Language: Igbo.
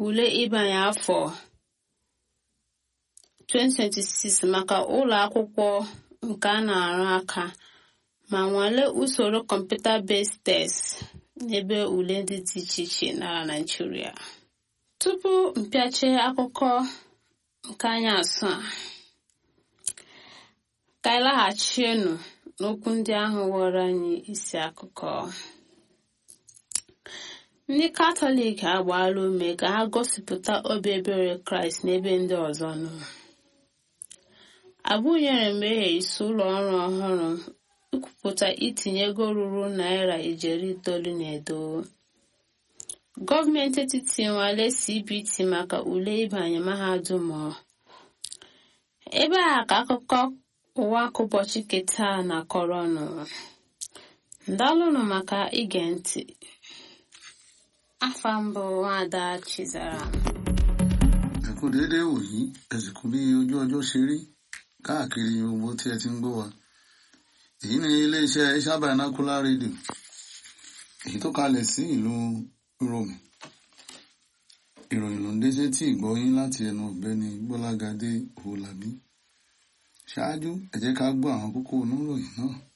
ule ịbanye afọ 2026 maka ụlọ akwụkwọ nke a na-arụ aka ma nwalee usoro kọmputa based test n'ebe ule ndị dị iche iche na Naịjirịa. Tupu mpịache akụkọ nke anyị asụ a ka anyị laghachienụ n'okwu ndị ahụ ghọrọ anyị isi akụkọ ndị katọlik agbaala ume ka ha gosipụta obi ebere kraịst n'ebe ndị ọzọ nọ abụnyere mmehie isi ụlọ ọrụ ọhụrụ ikwupụta itinye ego ruru naira ijeri itoolu na edo gọọmenti etiti nwale cbt maka ule ịbanye mahadum ebe a ka akụkọ ụwa ka ụbọchị keta na kọrọnụ ndalụnụ maka ige ntị afa mbụ nwada chizara ẹ kú déédéé wòyí ẹ sì kú bí ojú ọjọ́ ṣe rí káàkiri gbogbo tí ẹ ti ń gbọ́ wa èyí ni iléeṣẹ́ Shabanacular Radio èyí tó kalẹ̀ sí ìlú Rome ìròyìn ló ń dé sétí ìgbọ́yín láti ẹnu ọ̀gbẹ́ni Gbọ́lágadé Òwòlàbí ṣáájú ẹ jẹ́ ká gbọ́ àwọn kókó oníròyìn náà